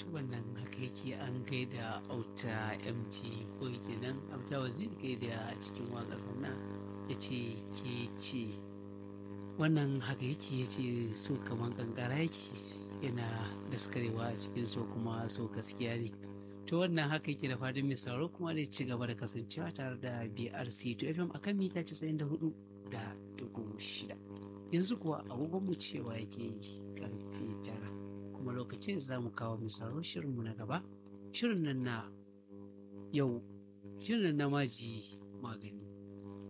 wannan haka yake an gaida auta mt ko kenan auta waziri gaida cikin waka sannan ya ce ke ce wannan haka yake ya ce so kamar kankara yake yana daskarewa a cikin so kuma so gaskiya ne to wannan haka yake da fatan mai sauraro kuma da ci gaba da kasancewa tare da brc to fm akan mita 94 da dubu shida yanzu kuwa agogon mu cewa yake karfe tara kuma lokacin za mu kawo misaro shirinmu na gaba shirin nan na yau shirin nan na maji magani